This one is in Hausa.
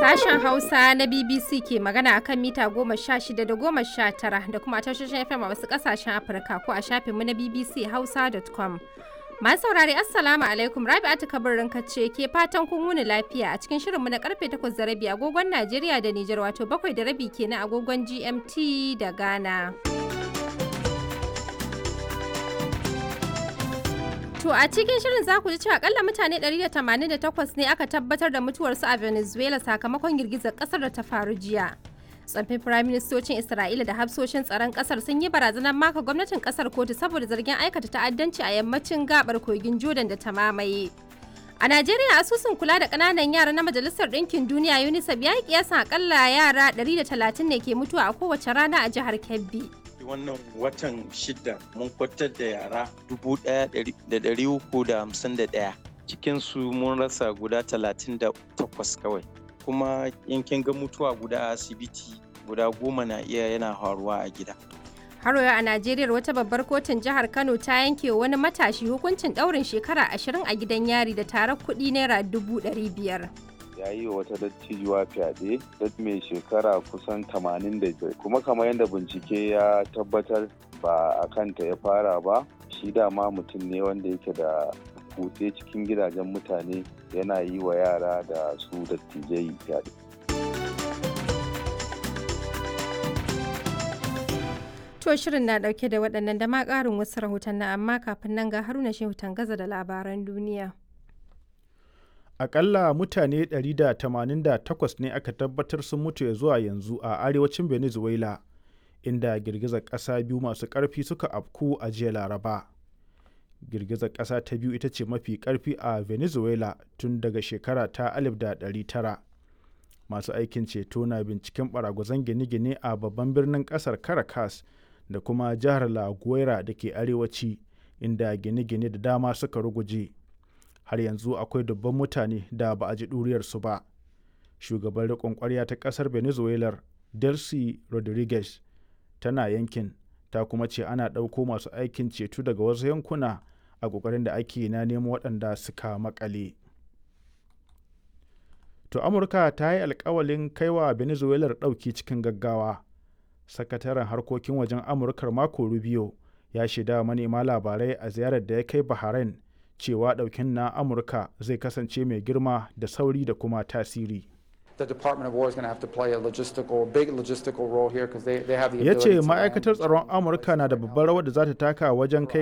Sashen Hausa na BBC ke magana akan mita goma sha shida da goma sha tara da kuma tashoshin FM a wasu kasashen Afirka ko a shafinmu na BBC Hausa.com. Masu saurari Assalamu alaikum Rabi'atu kabarin ce ke fatan kun wuni lafiya a cikin shirinmu na karfe 8 da rabi agogon Najeriya da Nijar wato bakwai da rabi kenan agogon GMT da Ghana. To a cikin shirin za ku ji cewa akalla mutane 188 ne aka tabbatar da mutuwarsu a Venezuela sakamakon girgizar kasar da ta faru jiya. Tsaffin firaministocin Isra'ila da hafsoshin tsaron kasar sun yi barazanar maka gwamnatin kasar kotu saboda zargin aikata ta'addanci a yammacin gabar kogin Jordan da ta mamaye. A Najeriya asusun kula da ƙananan yara na Majalisar Ɗinkin Duniya UNICEF ya yi kiyasan akalla yara 130 ne ke mutuwa a kowace rana a jihar Kebbi. wannan watan shida mun kwatar da yara dubu ɗaya da ɗari uku da hamsin da ɗaya cikinsu mun rasa guda talatin da takwas kawai kuma yankin ga mutuwa guda a asibiti guda goma na iya yana faruwa a gida Haroya a Najeriya wata babbar kotun jihar Kano ta yanke wani matashi hukuncin ɗaurin shekara ashirin a gidan yari da tarar kuɗi naira dubu ɗari biyar. ya yi wa wata dattijuwa fyaɗe dat mai shekara kusan 85 kuma kamar yadda bincike ya tabbatar ba a kanta ya fara ba shi dama mutum ne wanda yake da kutse cikin gidajen mutane yana yi wa yara da su dattijai fyaɗe. To shirin na ɗauke da waɗannan da ma ƙarin wasu rahoton amma kafin nan ga haruna shehu tangaza da labaran duniya. akalla mutane 188 ne aka tabbatar sun mutu ya zuwa yanzu a arewacin venezuela inda girgizar ƙasa biyu masu ƙarfi suka afku a jiya laraba girgizar ƙasa ta biyu ita ce mafi ƙarfi a venezuela tun daga shekara ta 1900 masu aikin ceto na binciken baragwazon gine-gine a babban birnin ƙasar caracas da kuma jihar la guaira da ke arewaci inda gine-gine da dama suka ruguje. har yanzu akwai dubban mutane da ba a ji ɗuriyarsu ba shugaban riƙon ƙwarya ta ƙasar venezuela delcy rodriguez tana yankin ta kuma ce ana ɗauko masu aikin ceto daga wasu yankuna a ƙoƙarin da ake na nemo waɗanda suka makale to amurka ta yi alkawalin kaiwa venezuela ɗauki cikin gaggawa sakataren harkokin wajen amurkar mako rubio ya shaida manema labarai a ziyarar da ya kai bahrain cewa ɗaukin na amurka zai kasance mai girma da sauri da kuma tasiri ya ce ma'aikatar tsaron amurka na da babbar rawar da za ta taka wajen kai